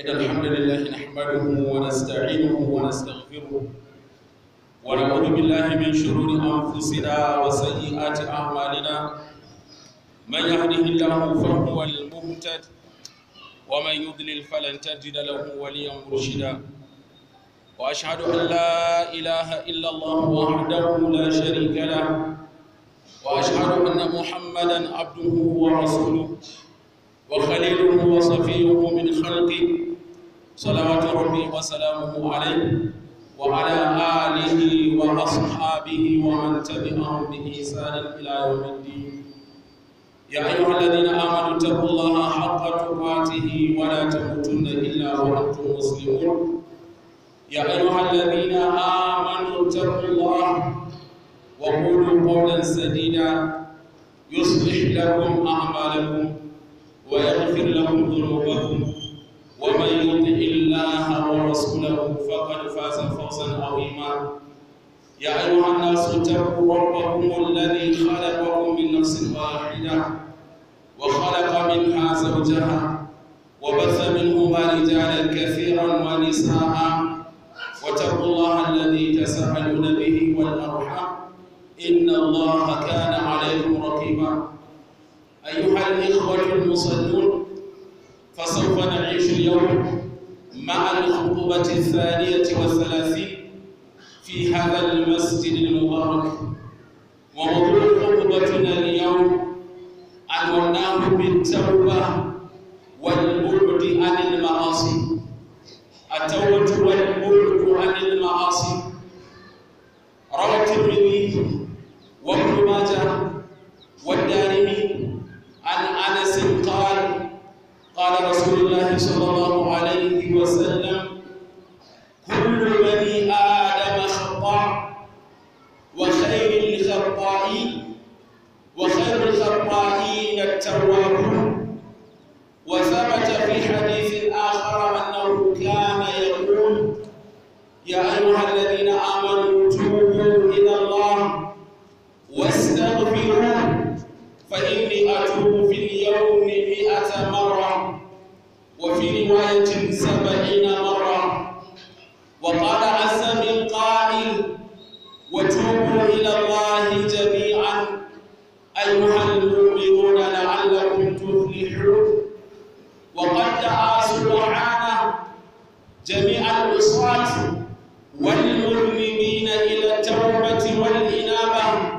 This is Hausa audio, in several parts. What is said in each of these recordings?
إن الحمد لله نحمده ونستعينه ونستغفره ونعوذ بالله من شرور أنفسنا وسيئات أعمالنا من يهده الله فهو المهتد ومن يضلل فلن تجد له وليا مرشدا وأشهد أن لا إله إلا الله وحده لا شريك له وأشهد أن محمدا عبده ورسوله وخليله وصفيه من خلقه صلوات ربي وسلامه عليه وعلى آله وأصحابه ومن تبعهم بإحسان إلى يوم الدين يا أيها الذين آمنوا اتقوا الله حق تقاته ولا تموتن إلا وأنتم مسلمون يا أيها الذين آمنوا اتقوا الله وقولوا قولا سديدا يصلح لكم أعمالكم ويغفر لكم ذنوبكم ومن يطع الله ورسوله فقد فاز فوزا عظيما يا ايها الناس اتقوا ربكم الذي خلقكم من نفس واحده وخلق منها زوجها وبث منهما رجالا كثيرا ونساء واتقوا الله الذي تساءلون به والارحام ان الله كان عليكم رقيبا أيها الإخوة المصلون فسوف نعيش اليوم مع الخطبة الثانية والثلاثين في هذا المسجد المبارك وموضوع خطبتنا اليوم عنوناه بالتوبة والبعد عن المعاصي التوبة والبعد عن المعاصي روى الترمذي وابن ماجه والدارمي عن انس قال قال رسول الله صلى الله عليه وسلم كل بني ادم خطاء وخير الخطائين وخير الخطائين التوابون وثبت في حديث اخر انه كان يقول يا ايها الذين امنوا توبوا الى الله واستغفروه فإني أتوب في اليوم مئة مرة وفي رواية سبعين مرة وقال عز من قائل وتوبوا إلى الله جميعا أيها المؤمنون لعلكم تفلحون وقد دعا سبحانه جميع العصاة والمذنبين إلى التوبة والإنابة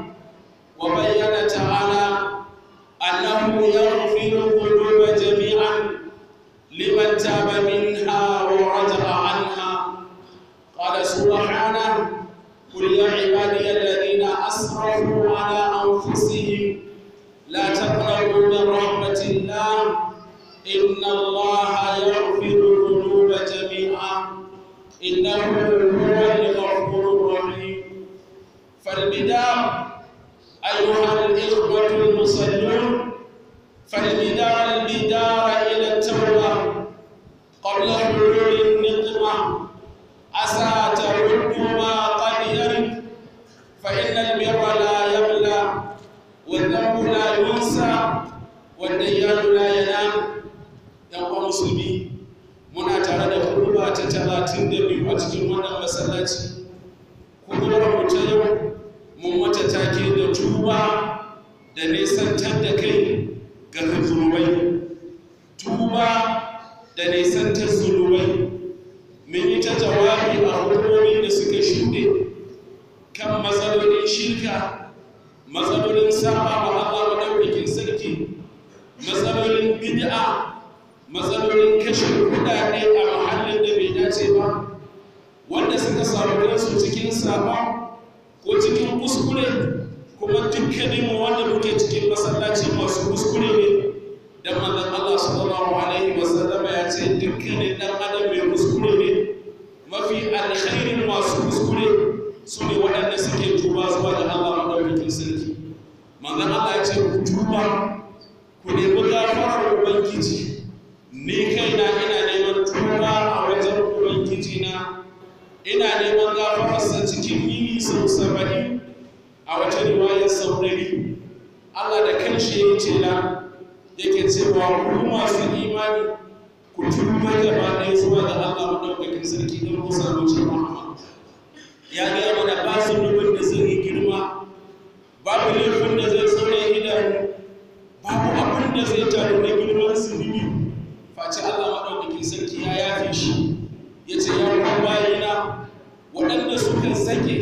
وبين تعالى أنه يغفر الذنوب جميعا لمن تاب منها ورجع عنها قال سبحانه قل يا عبادي الذين أسرفوا على أنفسهم لا تقنطوا من رحمة الله إن الله يغفر الذنوب جميعا إنه هو الغفور الرحيم فالبداية أيها الإخوة المصلون فالبدار البدار إلى التوبة قبل حلول النقمة عسى ترد ما قد يرد فإن البر لا يبلى والذنب لا ينسى والديان لا ينام يوم مسلمين muna tare da kurba ta talatin da biyu a cikin wannan masallaci kuma mu ta yau mun mata take da tuba da nisantar da kai ga zunubai tuba da nisantar zunubai mun yi ta jawabi a hukumomin da suka shuɗe kan matsalolin shirka matsalolin saba wa Allah maɗaukakin sarki matsalolin bid'a matsalolin kashe kuɗaɗe a mahallin da bai dace ba wanda suka samu kansu cikin saba ko cikin kuskure kuma dukkaninmu wanda muke cikin masallaci masu kuskure ne dan manzon Allah sallallahu alaihi wasallama ya ce dukkanin dan adam mai kuskure ne mafi alkhairin masu kuskure su ne waɗanda suke tuba zuwa ga Allah madaukakin sarki manzon Allah ya ce ku tuba ku nemi gafarar ubangiji ni kaina ina neman tuba a wajen ubangiji na ina neman gafararsa cikin yini sau saba'in a wata riwayar sau ɗari Allah da kanshi ya ce na yake cewa ku masu imani ku tuba gaba ɗaya zuwa ga Allah maɗaukakin sarki don ku samu cin rahama ya gaya mana ba su nufin da zai yi girma babu laifin da zai tsaure idanu babu abin da zai taru na girman zunubi face Allah maɗaukakin sarki ya yafe shi ya ce ya kuma bayina waɗanda suka zake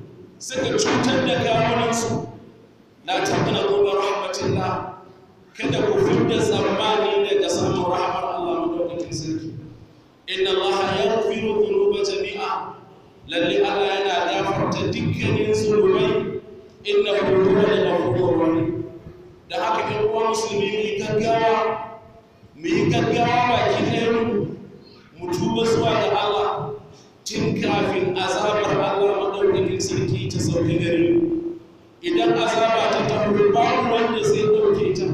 suka cutar da kawunansu la taɓa kuma rahmatillah kada ku fidda tsammani daga samun rahmar Allah madaukakin sarki inna Allah yaghfiru dhunuba jami'a lalle Allah yana gafarta dukkanin zunubai innahu huwal ghafurur rahim da haka in uwa musulmi mu yi gaggawa mu yi gaggawa baki ɗaya mu tuba zuwa ga Allah tun kafin azabar Allah madaukakin sarki ta sauke gare mu idan azaba ta tafi babu wanda zai ɗauke ta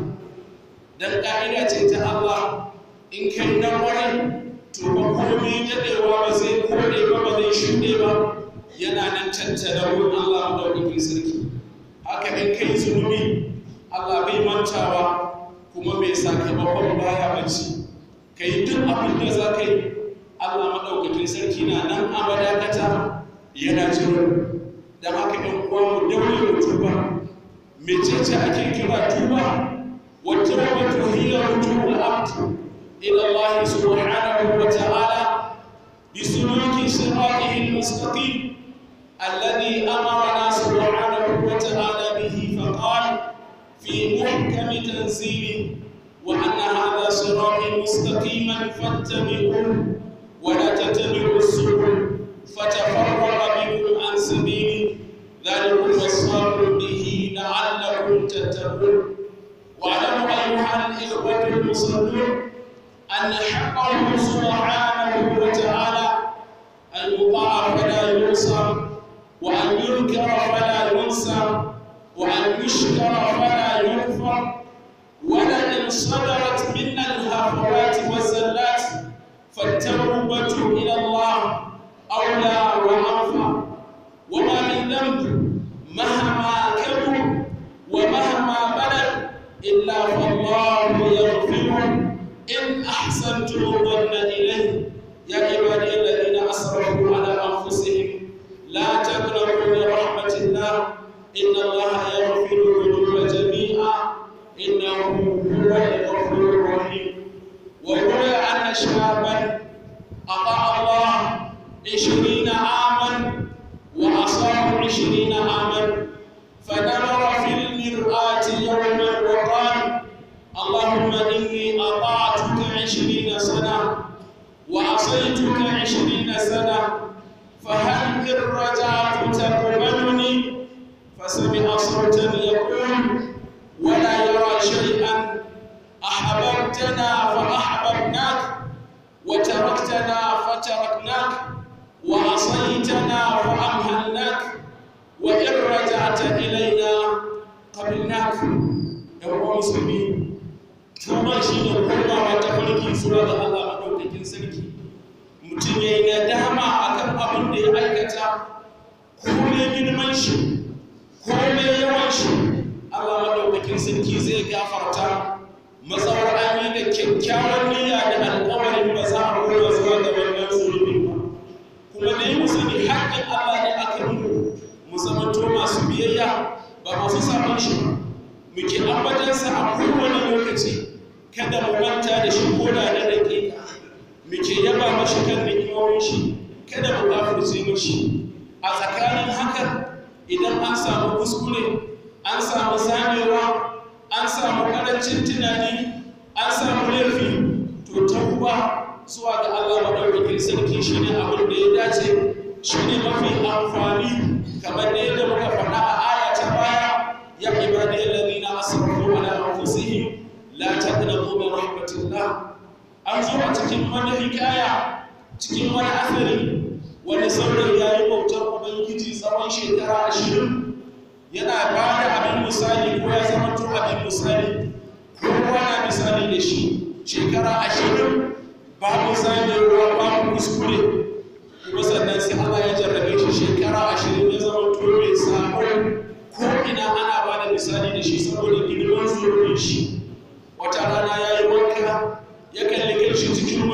dan ƙa'ida ce ta Allah in kai na ƙwarai to ba komai daɗewa ba zai koɗe ba ba zai shuɗe ba yana nan cancana wurin Allah madaukakin sarki haka in kai zunubi Allah bai mantawa kuma mai sakamakon baya bacci ka yi duk abin da za ka yi Allah maɗaukakin sarki na nan a madakata yana jiro don haka ɗan uwa mu daure mu tuba mecece ake kira tuba wata wata hiya rujul abd ila Allah subhanahu wa ta'ala bisuluki siratihi al-mustaqim alladhi amarna subhanahu wa ta'ala bihi faqala في محكم تنزيله وأن هذا صراطي مستقيما فاتبعوه ولا تتبعوا السبل فتفرق بكم عن سبيله ذلكم وصاكم به لعلكم تتقون واعلموا أيها الإخوة المصلون أن حقه سبحانه وتعالى أن يطاع فلا ينصر وأن يذكر فلا ينسى وأن يشكر فلا يكفر ولئن صدرت منا الهفوات والزلات فالتوبة إلى الله أولى وأنفع وما من ذنب مهما كبر ومهما بلغ إلا فالله يغفره إن أحسنتم الظن إليه يا عبادي الذين أسرفوا على أنفسهم لا تقنطوا من رحمة الله إن الله يغفر الذنوب جميعا إنه هو الغفور الرحيم وروي أن شابا أطاع الله عشرين عاما وعصاه عشرين عاما فنظر في المرآة يوما وقال اللهم إني أطعتك عشرين سنة وعصيتك عشرين سنة فهل إن رجعت تقبلني فسمع صوتا يقول ولا يرى شيئا أحببتنا فأحببناك وتركتنا فتركناك وعصيتنا فأمهلناك وإن رجعت إلينا قبلناك يا مسلمين tuba shi ne komawa ta farki zuwa ga Allah maɗaukakin sarki mutum ya yi nadama a kan abin da ya aikata ko ne girman shi ko ne yawan shi Allah maɗaukakin sarki zai gafarta matsawar an yi da kyakkyawan niyya da alƙawarin ba za a koma zuwa ga wannan zunubin ba kuma dai mu sani haƙƙin Allah ne aka nuna mu zamanto masu biyayya ba masu sabon shi ba muke ambatansa a kowane lokaci kada mu manta da shi ko da na daƙiƙa muke yaba mashi kan ni'imomin shi kada mu kafirce mashi a tsakanin haka idan an samu kuskure an samu zamewa an samu ƙarancin tunani an samu laifi to tauba zuwa ga Allah maɗaukakin sarki shine abin da ya dace shine mafi amfani kamar da yadda muka faɗa a aya ta baya ya ibadiyal ladina asrafu ala anfusihim la taqnatu min rahmatillah an zo a cikin wani hikaya cikin wani asari wani saurayi ya yi bautar ubangiji tsawon shekara ashirin yana ba da abin misali ko ya zama to abin misali kowa na misali da shi shekara ashirin babu zamewa babu kuskure kuma sannan sai Allah ya jarrabe shi shekara ashirin ya zama to mai sabo ko ina ana ba da misali da shi saboda girman zurbin shi wata rana ya yi wanka ya kalli kanshi cikin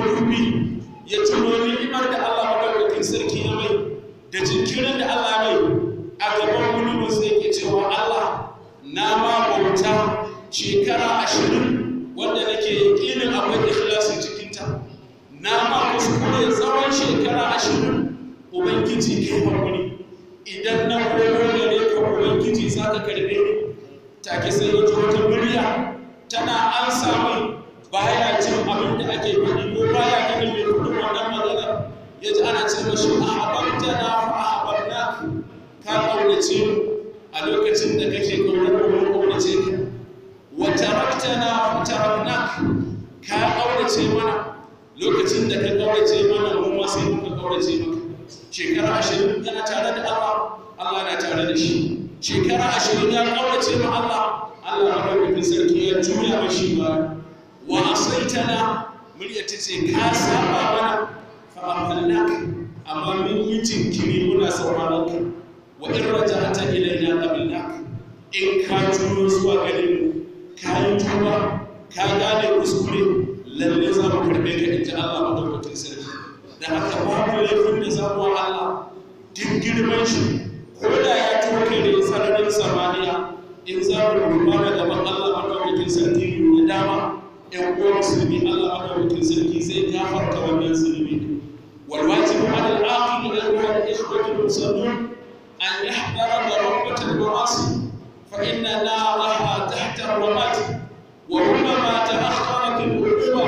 ya tuno ni'imar da Allah madaukakin sarki ya mai da jinkirin da Allah mai a gaban gulubin sai ke cewa Allah na ma bauta shekara ashirin wanda nake yakinin akwai ikhlasi cikinta na ma kuskure tsawon shekara ashirin ubangiji kai hakuri idan na koyo gare ka ubangiji za ka karbe ni take sai ya ji wata murya tana an samu baya jin abin da ake faɗi ko baya ganin mai kudin wannan magana ya ji ana ce mashi ahabbta na fa ahabbna ka kaunace mu a lokacin da kake kaunar mu kaunace ka wa taraktana fa taraknak ka kaunace mana lokacin da ka kaunace mana mu ma sai muka kaunace maka shekara ashirin yana tare da Allah Allah na tare da shi shekara ashirin ya kaunace ma Allah Allah madaukakin sarki ya juya mashi ba wa asaitana murya ta ce ka saba mana fa amhalnak amma min yi jinkiri muna sauraron ka wa in raja'ata ilaina qabilnak in ka juyo zuwa gare mu ka yi tuba ka gane kuskure lalle za mu karbe ka in ji Allah madaukakin sarki da haka babu laifin da za mu wa Allah duk girman shi ko da ya toke ne sararin samaniya in za mu rumana gaban Allah madaukakin sarki da dama ‘yan uwan musulmi Allah madaukakin sarki zai gafarta wannan zunubi wal wajibu ala al-aqil ila al-ikhwati al-muslimin an yahdara darabata al-ma'asi fa inna naraha tahta ar-ramat wa rubbama ta'akhkharat al-uquba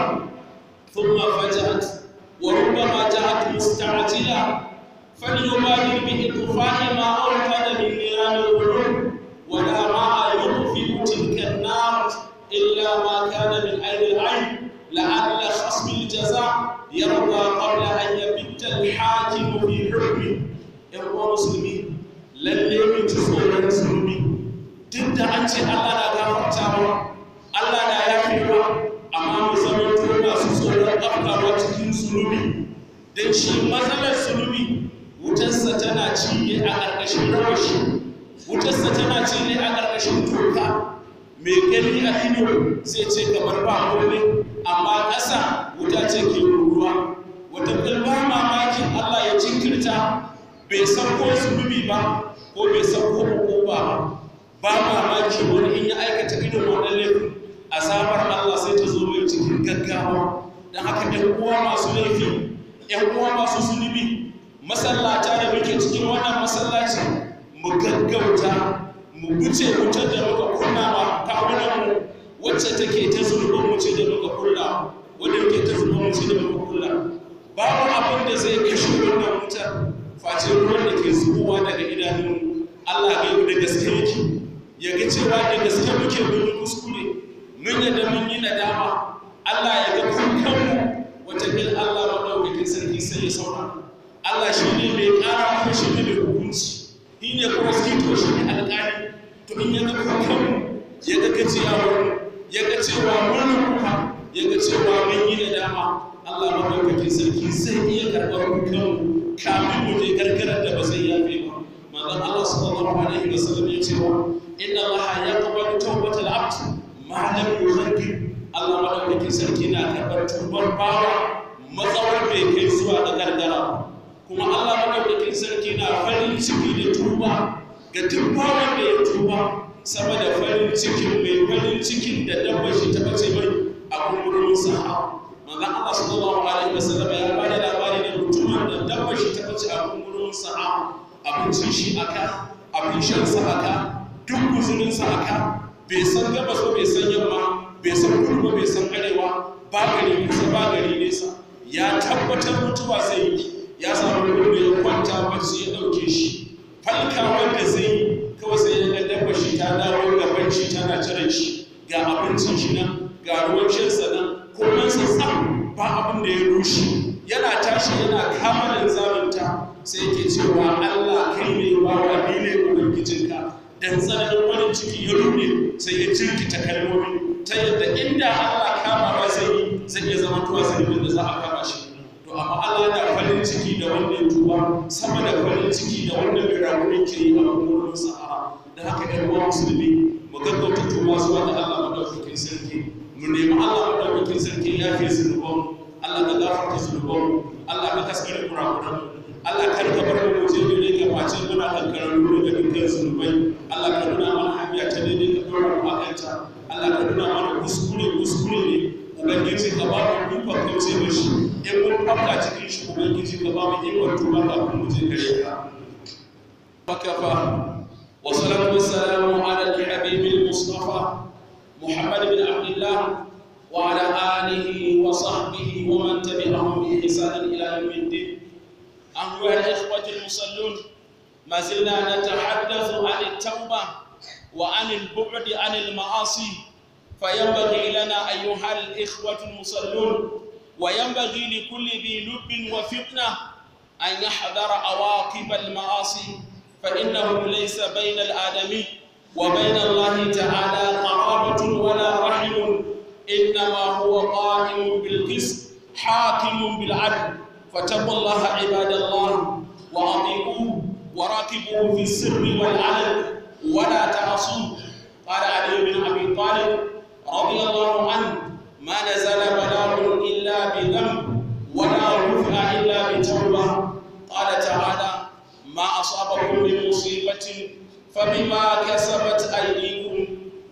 thumma faja'at wa rubbama ja'at musta'jila فليبادر بإطفاء ما أوقد من نيران القلوب ولا ماء يطفئ تلك النار إلا ما كان من عين العين لعل خصم الجزاء يرضى قبل أن يبت الحاكم في حكمه إخوة مسلمين lalle mun ji tsoron zunubi duk da an ce Allah na gafartawa Allah na yafewa amma mu zama to masu tsoron afkawa cikin zunubi don shi matsalar zunubi wutarsa tana ci ne a ƙarƙashin rawashi wutarsa tana ci ne a ƙarƙashin toka mai gani a ido zai ce kamar ba kome amma ƙasa wuta ce ke ruruwa wata ba mamakin Allah ya jinkirta bai san ko zunubi ba ko bai san ko hukuma ba ba mamaki wani in ya aikata irin wannan laifin azabar Allah sai ta zo mai cikin gaggawa don haka ɗan uwa masu laifi ‘yan uwa masu zunubi masallata da muke cikin wannan masallaci mu gaggauta mu wuce wutar da muka kunna ma kawunanmu wacce take ta zunubin mu ce da muka kulla wadda muke ta zunubin mu ce da muka kulla babu abin da zai kashe wannan wutar face ruwan da ke zubowa daga idanunmu Allah ga da gaske yake ya ga cewa da gaske muke mun yi kuskure mun yadda mun yi nadama Allah ya ga kanmu watakil Allah maɗaukakin sarki sai ya saura Allah shi ne mai ƙara kuma shi ne mai hukunci shi ne kuma to shi ne alƙali to in ya ga kanmu ya ga gajiyawar ya ga cewa mun kuka ya ga cewa mun yi nadama Allah maɗaukakin sarki zai iya karɓar kanmu kamin mu je gargarar da ba zai yafe ba manzon Allah sallallahu alaihi wasallam ya ce wa inna Allah yaqbalu tawbatal abd ma lam yughaggir Allah maɗaukakin sarki na karɓar tubar bawa matsawar bai kai zuwa da gargara kuma Allah maɗaukakin sarki na farin ciki da tuba ga duk bawan da ya tuba sama da farin cikin mai farin cikin da dabbar shi ta bace mai a kumburin saha manzon Allah sallallahu alaihi wasallam ya bada labari da mutumin da dabbar shi ta bace a kumburin saha abincin shi aka abin shan sa aka duk guzurin sa aka bai san gabas ba bai san yamma bai san kudu ba bai san arewa ba gari kusa ba gari nesa ya tabbatar mutuwa zai yi ya samu kudu ya kwanta bacci ya ɗauke shi falka wanda zai yi kawai sai ya ga dabba shi ta dawo gaban shi tana jiran shi ga abincin shi nan ga ruwan shansa nan komai sassan ba abin da ya rushe yana tashi yana kama linzaminta sai yake cewa Allah kai ne bawa ni ne ubangijinka dan tsananin wani ciki ya rufe sai ya jirkita kalmomi ta yadda inda Allah kama ba zai yi zai iya zama tuwa zunubin da za a kama shi to amma Allah na farin ciki da wanda ya tuba sama da farin ciki da wanda bai rabu ke yi a gurin sahara da haka ɗan uwa musulmi mu gaggauta tuba zuwa ga Allah madaukakin sarki mu nemi Allah madaukakin sarki ya fi zunuban Allah ka gafarta zunubanmu Allah ka kaskare kurakuranmu Allah kar ka bar mu je gare ka face muna kankararru daga dukkan zunubai Allah ka nuna mana hanya ta daidai ka dora mu akan ta Allah ka nuna mana kuskure kuskure ne ubangiji ka ba mu ikon kauce mashi in mun fafka cikin shi ubangiji ka ba mu ikon tuba kafin mu je gare ka فكفى والصلاة والسلام على الحبيب المصطفى محمد بن عبد الله وعلى آله وصحبه ومن تبعهم بإحسان إلى يوم الدين أيها الإخوة المصلون ما زلنا نتحدث عن التوبة وعن البعد عن المعاصي فينبغي لنا أيها الإخوة المصلون وينبغي لكل ذي لب وفتنة أن يحذر عواقب المعاصي فإنه ليس بين الآدمي وبين الله تعالى قرابة ولا رحم إنما هو قائم بالقسط حاكم بالعدل فاتقوا الله عباد الله وأطيعوه وراكبوه في السر والعلن ولا تعصوه قال علي بن أبي طالب رضي الله عنه ما نزل بلاء إلا بذنب ولا رفع إلا بتوبة قال تعالى ما أصابكم من مصيبة فبما كسبت أيديكم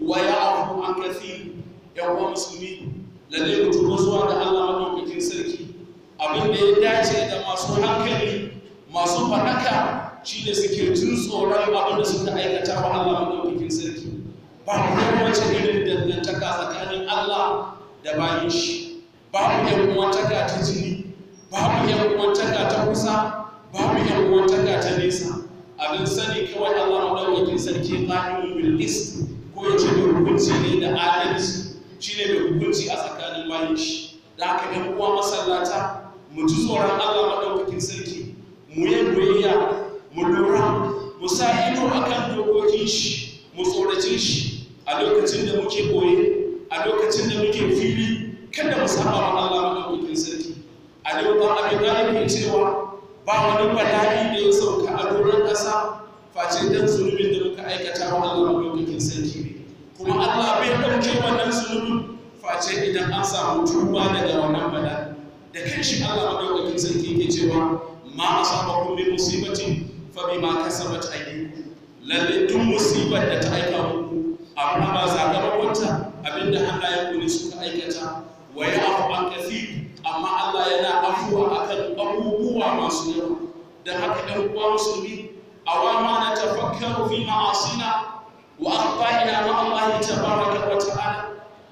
ويعفو عن كثير يوم مسلمين lalle ku tuba zuwa ga Allah madaukakin sarki abin da ya dace da masu hankali masu faɗaka shi da suke jin tsoron abin da suka aikata wa Allah madaukakin sarki ba ku wace irin dangantaka tsakanin Allah da bayin shi babu yan uwantaka ta jini babu yan uwantaka ta kusa babu yan uwantaka ta nesa abin sani kawai Allah madaukakin sarki qa'imun bil qist ko ya ce mai hukunci ne da adalci shine mai hukunci a tsakanin bayan shi da haka yan uwa masallata mu ji tsoron Allah madaukakin sarki mu yi biyayya mu lura mu sa ido akan dokokin shi mu tsorace shi a lokacin da muke koye a lokacin da muke fili kada mu saba wa Allah madaukakin sarki a yau ba abin da ke cewa ba wani bala'i da ya sauka a doron ƙasa face dan zunubin da muka aikata wa Allah madaukakin sarki ne kuma Allah bai ɗauke wannan zunubin face idan an samu tuba daga wannan bala'i da kanshi Allah madaukakin sarki ke cewa ma asabakum min musibatin fa bima kasabat aydikum lalle duk musibar da ta aika muku amma ba sakamakonta abinda hannayen ku ne suka aikata wa ya'fu an kathir amma Allah yana afuwa akan abubuwa masu yawa da haka ɗan uwa musulmi awama na tafakkaru fi ma'asina wa akhta'ina ma Allah tabaraka wa ta'ala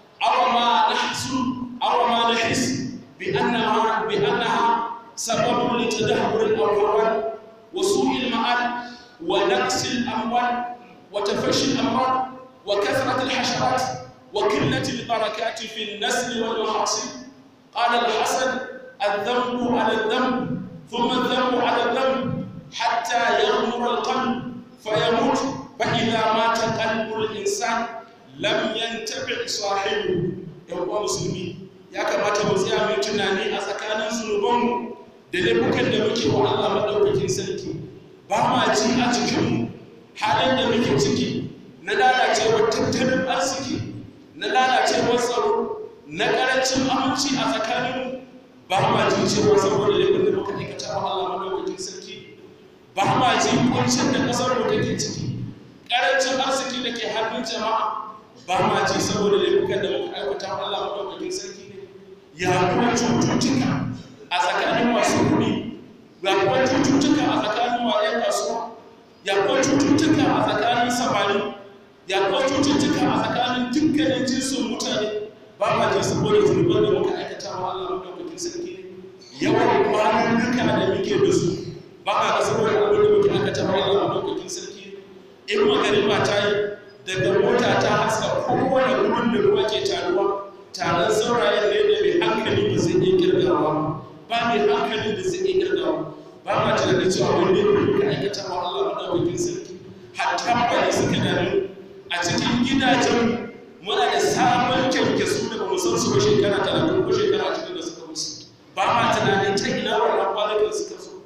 awama nahsu awama nahis bi annaha bi annaha sababun li tadahhur al-awwal wa su'il ma'al wa naqs al-amwal wa tafashi al-amrad wa kathrat al-hasharat wa qillat al-barakat fi an-nasl wal mahasib قال الحسن الذنب على الذنب ثم الذنب على الذنب حتى يغمر القلب فيموت فإذا مات قلب الإنسان لم ينتفع صاحبه يوم مسلمين ya kamata mu tsaya mai tunani a tsakanin zunubanmu da laifukan da muke wa Allah maɗaukakin sarki ba ma ji a cikinmu halin da muke ciki na lalacewar tattalin arziki na lalacewar tsaro na ƙarancin aminci a tsakaninmu ba ma ji cewa saboda laifin da muka aikata wa Allah madaukakin sarki ba ma ji kuncin da ƙasar mu take ciki ƙarancin arziki da ke hannun jama'a ba ma ji saboda laifukan da muka aikata wa Allah madaukakin sarki ne ya kuma cututtuka a tsakanin masu kuɗi ya kuma cututtuka a tsakanin wayan kasuwa ya kuma cututtuka a tsakanin samari ya kuma cututtuka a tsakanin dukkanin jinsin mutane ba ma jin saboda zunuban da muka aikata wa Allah madaukakin sarki ne yawan kwanannuka da muke da su ba ma ga saboda abin da muke aikata wa Allah madaukakin sarki ne in magariba ta yi daga mota ta haska kowane gudun da ruwa ke taruwa taron saurayen ne da mai hankali ba zai iya kirgawa ba mai hankali da zai iya kirgawa ba ma tunanin cewa wani ne muka aikata wa Allah madaukakin sarki hatta bane suka dami a cikin gidajen muna da sabon kyankyasu da ba mu san su ba shekara talatin ko shekara cikin da suka musu ba ma tunanin ta ina wannan kwanakin suka so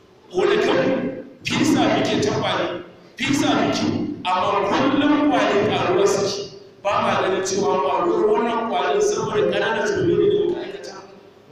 gonakan fisa muke ta kwani fisa muke amma kullum kwanin karuwa suke ba ma ganin cewa kwaruwar wannan kwanin saboda ƙananan zunubi ne da muka aikata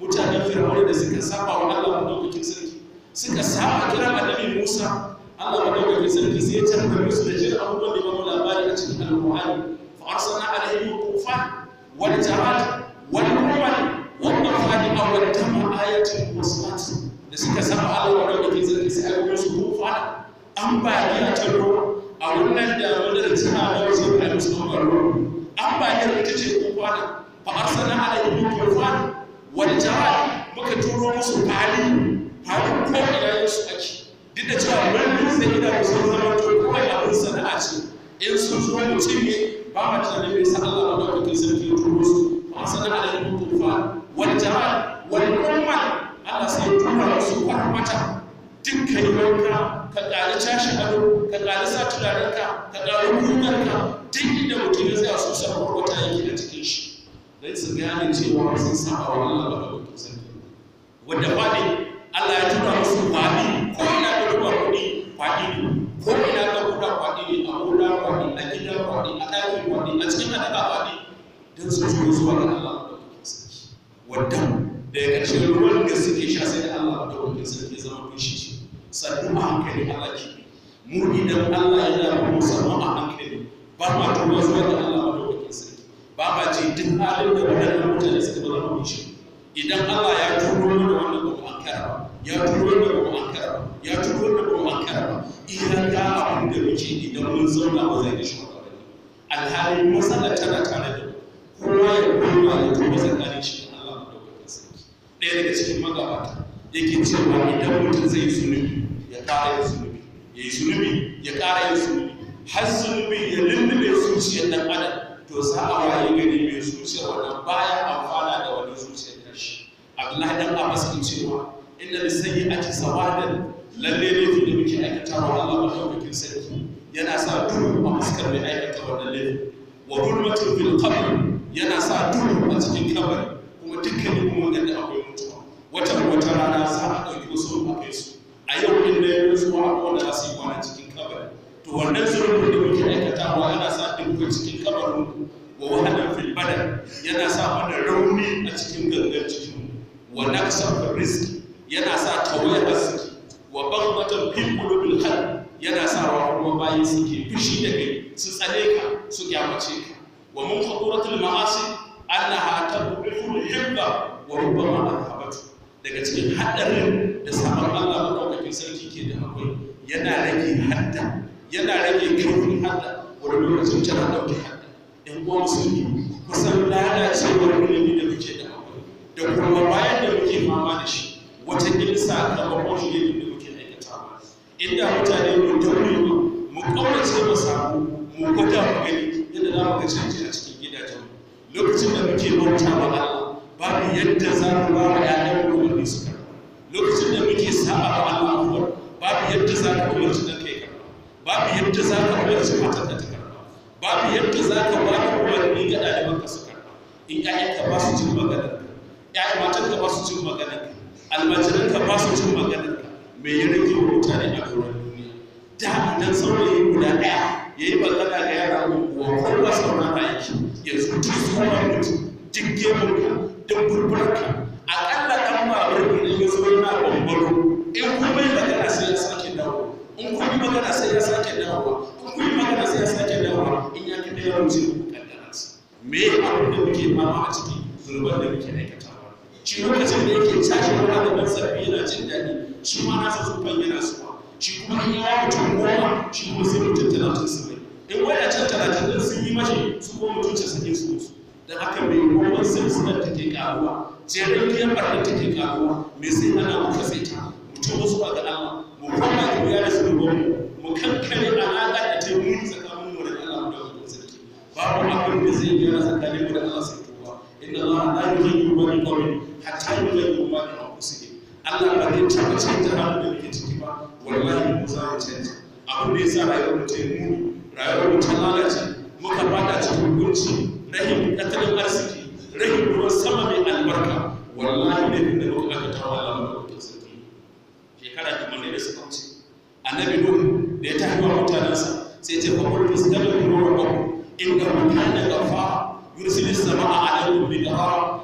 mutanen fir'auna da suka saba wa Allah madaukakin sarki suka saba kiran annabi Musa Allah madaukakin sarki sai ya tarbar musu da jin abubuwan da bamu labari a cikin alƙur'ani fa arsalna alaihim tufan wal jarad wal ruman wal nafani aw wal tama ayatin musbat da suka saba Allah madaukakin sarki sai aka musu tufan ambaliya ta ruwa a wannan da wannan tana da wasu da musu ruwa ambaliyar ita ce tufan fa arsalna alaihim tufan wal jarad muka turo musu fali fali ko ina su ake duk da cewa wani sai ina sun zama to kawai abin sana'a ce in sun zo mutum ne ba ma tunanin bai sa Allah ba dauka sarki ya turo su ba sana'a da yin tufa wal jama'a wal umma Allah sai ya tura musu kwarmata duk kai wanka ka ƙari tashi ado ka ƙari sa turarenka ka ƙari kugarka duk inda mutum ya tsaya su sa kwarmata yake da cikin shi dan su gane cewa sun saba wa Allah ba dauka sarki wanda faɗi Allah ya tura musu kwaɗi ko ina ka duba kuɗi kwaɗi ne ko ina ka duba kwaɗi ne a gona kwaɗi a gida kwaɗi a ɗaki kwaɗi a cikin hadaka kwaɗi don su zo zuwa ga Allah madaukakin sarki wanda daga ƙarshen ruwan da suke sha sai da Allah madaukakin sarki zama fushi ce sannu a hankali Allah ke mu idan Allah yana mu sannu a hankali ba ma tuba zuwa ga Allah madaukakin sarki ba ma ji duk halin da waɗannan mutane suka zama fushi idan Allah ya turo mana wannan ba mu ankara ba ya turo da ba mu ankara ba ya turo da ba mu ankara ba idan ga abin da muke idan mun zauna ba zai da shugabanni alhali matsalar tana tare da kowa ya koma ya tuba tsakanin shi da Allah madaukakin sarki ɗaya daga cikin magabata yake cewa idan mutum zai yi zunubi ya ƙara yin zunubi ya yi zunubi ya ƙara yin zunubi har zunubi ya lullube zuciyar ɗan adam to za a waye gari mai zuciyar wannan baya amfana da wani zuciyar tashi abdullahi dan abbas ke cewa inna lisayyi'ati sawadan lalle ne fi da muke aikata wa Allah madaukakin sarki yana sa duhu a fuskar mai aikata wannan laifi wa hulmatun fil qabr yana sa duhu a cikin kabari kuma dukkanin kuma wanda akwai mutuwa wata wata rana za a ɗauki wasu a kai su a yau in da ya rasuwa a wanda za su yi kwana cikin kabari to wannan zurfin da muke aikatawa yana sa duhu cikin kabarin wa wahalan fil badan yana sa mana rauni a cikin gangan cikin wa naqsan fil rizq yana sa tawaye arziki wa baghdatan fil qulubil qalb yana sa wa kuma bayi suke fushi da kai su tsane ka su kyamace ka wa mun khaduratul ma'asi annaha tabbifu hibba wa rubbama adhabatu daga cikin hadarin da sabon Allah madaukakin sarki ke da akwai yana rage hadda yana rage kaifin hadda wani lokacin tana dauke hadda yan uwa musulmi kusan lalacewar ilimi da muke da akwai da kuma bayan da muke fama da shi wata ilsa sakamakon shi ilimin da muke aikatawa inda mutane mu daure mu kaurace mu samu mu gwada mu gani yadda za mu ga canji a cikin gidajen lokacin da muke bauta wa Allah babu yadda za mu ba wa ƴaƴan mu umarni su karɓa lokacin da muke sa'a wa Allah kuwa babu yadda za ka umarci dan kai karɓa babu yadda za ka umarci matar da ta karɓa babu yadda za ka ba da umarni ga ɗaliban ka su karɓa in ƴaƴanka ba su cin maganar ka ƴaƴan matarka ba su cin maganar ka almajiran ka ba su cin maganar ka me ya rage wa mutane a doron duniya da idan saurayi guda ɗaya ya yi magana ga yara unguwa kowa saurara yake yanzu duk sauran mutum duk gemunka duk burburka aƙalla ɗan babur idan ya zo yana bambaro in kuma yi magana sai ya sake dawo in kuma yi magana sai ya sake dawowa in kuma yi magana sai ya sake dawowa in ya kaɗa yawan ce ku kaddara su me abin da muke mama a ciki zurban da muke aikatawa shi lokacin da yake tashi wani da ban sarfi yana jin daɗi shi ma nasa zufan yana suwa shi kuma in yawa mutum goma shi kuma sai mutum talatin su mai in wadancan talatin din sun yi mashi su ko mutum casa'in su musu don haka mai roman silsilar take karuwa jerin biyan barnar take karuwa mai sai ana muka sai ta mutum wasu ba ga Allah mu koma da biya da sulubon mu kankare alaƙa da ta muni tsakanin mu da Allah mu da wani sarki babu abin da zai gyara tsakanin mu da Allah sai tuba inna Allah la yughayyiru ma bi qawmin hatta yughayyiru ma bi anfusihim Allah ba zai taɓa canza halin da muke ciki ba wallahi mu za mu canza abin da ya sa rayuwar mu ta yi muni rayuwar mu ta lalace muka fada cikin kunci rahim tattalin arziki rahim ruwan sama mai albarka wallahi ne da muka aka tawa Allah madaukakin sarki shekara kimar da suka wuce annabi nuhu da ya tafi wa mutanensa sai ce fa qul istaghfiru rabbakum innahu kana ghafara yursilu as-samaa'a 'alaykum bidrara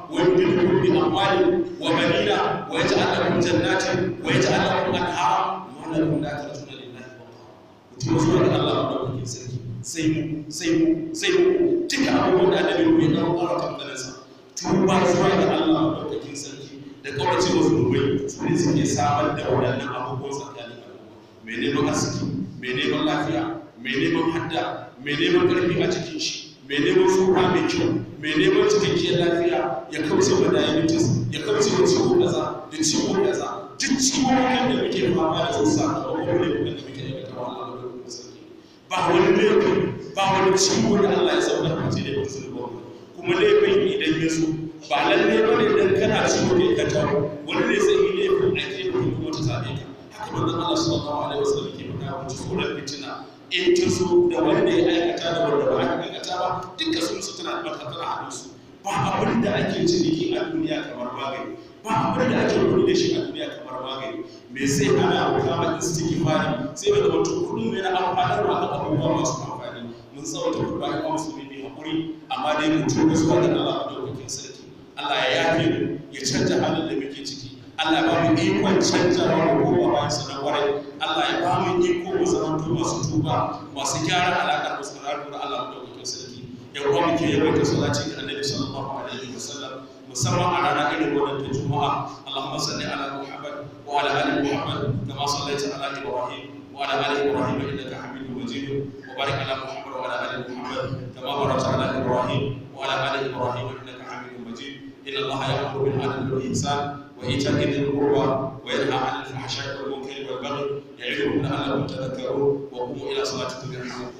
ويمددكم بأموال وبنين ويجعل لكم جنات ويجعل لكم أنهارا ما لكم لا ترجون لله وقارا mutum zuwa ga Allah madaukakin sarki sai mu sai mu sai mu duka abubuwan da annabi ruwa ya kawo ƙara kamfaninsa tuba zuwa ga Allah madaukakin sarki da kaurace wasu dubai su ne suke samar da waɗannan abubuwan tsakanin al'umma mai neman arziki mai neman lafiya mai neman hadda mai neman ƙarfi a cikin shi mai neman tsoka mai kyau mai neman cikakkiyar lafiya ya kauce wa diabetes ya kauce wa ciwo kaza da ciwo kaza duk ciwon da muke fama da su sakamakon laifukan da muke aikata wa Allah da sarki ba wani laifin ba wani ciwo da Allah ya sauka a ce da wasu ba kuma laifin idan ya zo ba lalle ba ne dan kana ciwo ne ka tawo wani ne sai yi laifin ake kuma ta zabe ka haka manzon Allah sallallahu alaihi wasallam ke faɗa mu tsoron fitina in ta zo da wanda ya aikata da wanda ba a aikata ba duka sun su tana da tana hannun su ba abin da ake ciniki a duniya kamar magani ba abin da ake kuɗi da shi a duniya kamar magani me sai ana kama istighfari sai da mutum kullum yana amfanarwa da abubuwa masu amfani mun tsawata kuma ya musulmi ne hakuri amma dai mu tuba zuwa ga Allah madaukakin sarki Allah ya yafe mu ya canja halin da muke ciki Allah ya ba mu ikon canjawa mu koma bayan sa na kwarai Allah ya ba mu iko mu zama masu tuba masu gyara alaƙar mu tsakanin da Allah madaukakin sarki ya kuma muke yawaita salati ga Annabi sallallahu alaihi wasallam musamman a ranar irin wannan ta Juma'a Allahumma salli ala Muhammad wa ala ali Muhammad kama sallaita ala Ibrahim wa ala ali Ibrahim innaka Hamidum Majid wa barik ala Muhammad wa ala ali Muhammad kama barakta ala Ibrahim wa ala ali Ibrahim innaka Hamidum Majid inna Allah ya'muru bil 'adli wal ihsan وإيتاء ذي القربى وينهى عن الفحشاء والمنكر والبغي يعظكم لعلكم تذكرون وقوموا إلى صلاتكم يرحمكم